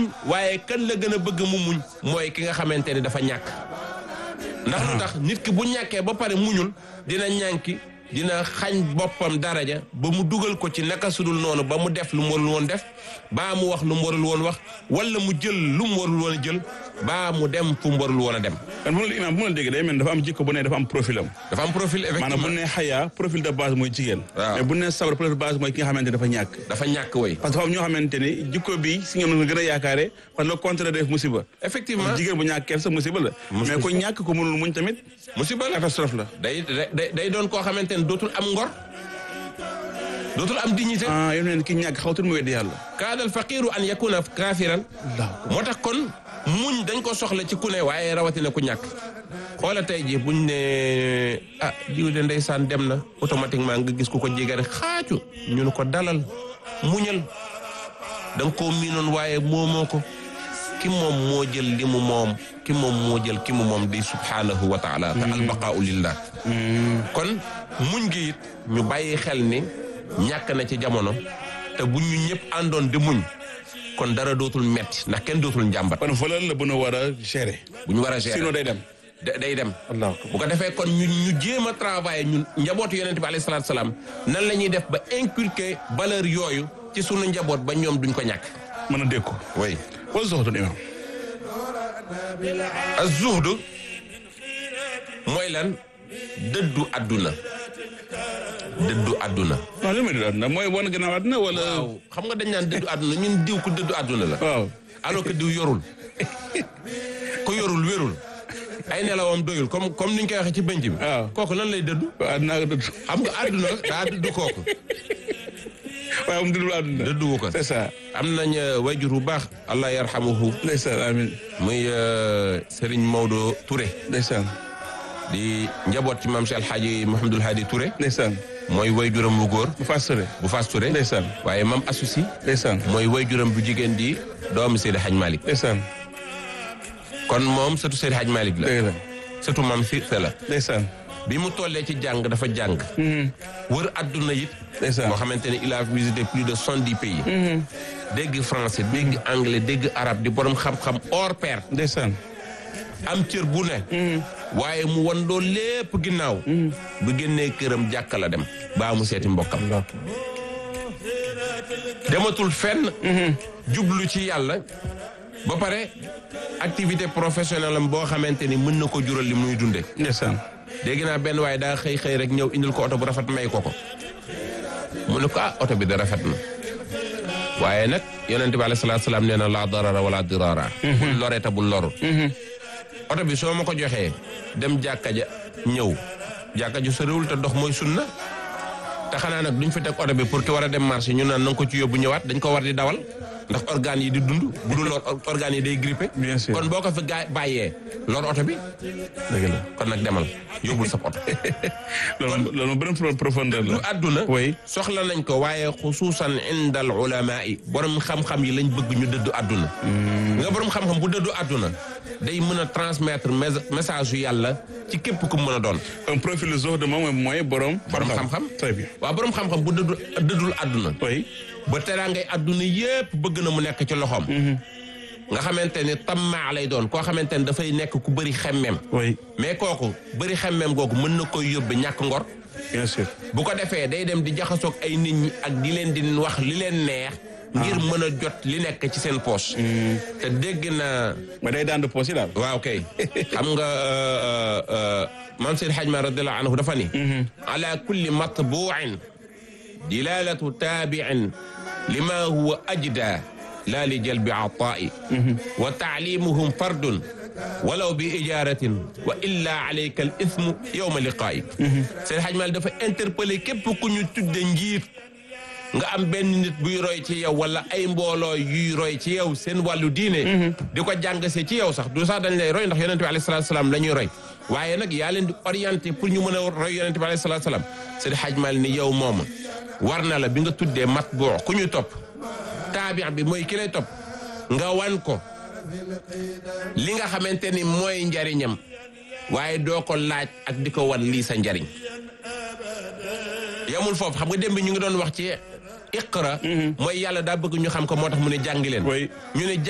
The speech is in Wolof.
waaye kan la gën a bëgg mu muñ mooy ki nga xamante ni dafa ñàkk ndax lu tax nit ki bu ñàkkee ba pare muñul dina ñànki dina xañ boppam daraja ba mu dugal ko ci naka sudul noonu ba mu def lu mu warul woon def baa mu wax lu mu warul woon wax wala mu jël lu mu warul woon a jël baa mu dem fu mu warul woon a dem kon bu ma la imaam bu ma la déggee day mel ni dafa am jikko bu ne dafa am profil am dafa am profil maanaam bu effectivement ne xayaa profil de base mooy jigéen Waaw. mais bu ne sabar profil de base mooy ki nga xamante ne dafa ñàkk dafa ñàkk way parce que dafa am ñoo xamante ne jikko bi si ñoom la gën a yaakaare parce que le contraire def musiba effectivement jigéen bu ñàkk kersa musiba la Musiba. mais ko ñàkk ko mënul muñ tamit musiba la catastrophe la day day day doon koo xamante ne dootul am ngor dootul am dignité ah yow neen ki ñàkk xawtul mu weddi yàlla kaada al faqiru an yakuna kafiran moo tax kon muñ dañ ko soxla ci ku ne waaye rawatina ku ñàkk xoola tey ji buñ ne ah jiw de ndeysaan dem na automatiquement nga gis ku ko jege rek xaacu ñu ne ko dalal muñal da nga koo miinoon waaye moomoo ko ki moom moo jël li mu moom ki moom moo jël ki mu moom di subhanahu wa taala te albaqaau lillah kon muñ gi it ñu bàyyi xel ni ñàkk na ci jamono te bu ñu ñëpp àndoon di muñ kon dara dootul metti ndax kenn dootul njàmbat kon valeur la bu nu war a gérer bu ñu war a gérer sinon day dem da- day dem allah bu ko defee kon ñu ñu jéem a travailler ñun njabootu yonent bi alayhi salaatu salaam nan la ñuy def ba inculquer valeur yooyu ci sunu njaboot ba ñoom duñ ko ñàkk mën a dégg ko oui wala soxatun imaam az-zuhdu mooy lan dëddu àdduna dëddu àdduna non li may déglu àdduna mooy wan gannaaw àdduna wala waaw xam nga dañ naan dëddu àdduna ñun diw ku dëddu àdduna la waaw alors que diw yorul ku yorul wérul ay nelawam doyul comme comme niñ koy waxee ci bënc bi waaw. kooku lan lay dëddu àdduna ak dëdd xam nga àdduna daa dëddu kooku waaye moom dëddul àdduna dëdduwu ko c'est ça am nañ wayjur bu baax allah yarhamuhu ndeysaan amin muy euh, Serigne Maodo Touré ndeysaan di njaboot ci maam si alxaaji Mouhamadul Hadi Touré ndeysaan mooy wayjuram bu góor bu faas sore bu Fass Touré ndeysaan waaye mam asusi ndeysaan mooy wayjuram bu jigéen di doomi Seydi Hadj Malick ndeysaan kon moom sëtu Seydi Hadj Malick la dëgg la sëtu mam si se la ndeysaan bi mu tollee ci jàng dafa jàng wër adduna it ndeysaan moo xamante ne il a visité plus de soixante-dix pays dégg français dégg anglais dégg arabe di borom xam-xam hors pair ndeysaan am cër bu ne waaye mu wan loolu lépp ginnaaw bu génnee këram jàkka la dem baa mu seeti mbokkam dematul fenn jublu ci yàlla ba pare activité professionnelle am boo xamante ni mën na ko jural li muy dunde ndeysaan dégg naa benn waaye daa xëy xëy rek ñëw indil ko oto bu rafet may ko ko mu ne ko ah oto bi da rafet na waaye nag yonente bi alayhi salaatu salaam nee na laa darara wala dirara bul lore ta bul loru oto bi soo ma ko joxee dem jàkka ja ñëw jàkka ju soriwul te dox mooy sunna te xanaa nag duñ fi teg oto bi pour ki war a dem marché ñu naan na nga ko ci yóbbu ñëwaat dañ ko war di dawal ndax organes yi di dund bu dul lor organes yi day grippé Bien sûr. kon boo ko fi gaa bàyyee lor oto bi dëgg la kon nag demal yóbbul sa oto loolu loolu beneen pro- profondeur lu la àdduna Oui. soxla nañ ko waaye xusuusan inda al ulama yi borom xam-xam yi lañ bëgg ñu dëddu àdduna nga borom xam-xam bu dëddu àdduna day mën a transmettre mes- message yu yàlla ci képp ku mën a doon un profil zuhd moom mooy borom borom xam-xam très bien waaw borom xam-xam bu dëddu dëddul àdduna oui ba teraangay àdduna yépp bëgg na mu nekk ci loxoom nga xamante ni tammaa lay doon koo xamante ni dafay nekk ku bëri xemmem oui mais kooku bëri xemmem googu mën na koy yóbbe ñàkk ngor bien sûr bu ko defee day dem di jaxasoog ay nit ñi ak di leen di wax li leen neex ngir mën a jot li nekk ci seen poche te dégg na mais day daan de poos yi daal waaw kay xam nga euh, euh, maam Seydi Hadj Malick radiallahu anhu dafa ni ala kulli matbuin dilalatu taabiin lima huwa ajda la li jalbi ataai wa taalimuhum fardun walaw bi ijaratin wa illa alayka al ithmu yowma liqaayi Seydi Hadj Malick dafa interpellé képp ku ñu tudde njiit nga am benn nit buy roy ci yow wala ay mbooloo yuy roy ci yow seen wàllu diine di ko jàngase ci yow sax du sax dañ lay roy ndax yonente bi alayhi salaatu salaam la ñuy roy waaye nag yaa leen di orienté pour ñu mën a roy yonente bi alayhi salaatu salaam Seydi Hadj Malick ni yow mooma war na la bi nga tuddee matbuu ku ñu topp taabi bi mooy ki lay topp nga wan ko li nga xamante ni mooy njariñam waaye doo ko laaj ak di ko wan lii sa njariñ yamul foofu xam nga démb ñu ngi doon wax ci iqra mooy yàlla daa bëgg ñu xam ko moo tax mu ne jàngi leen Oui. ñu ne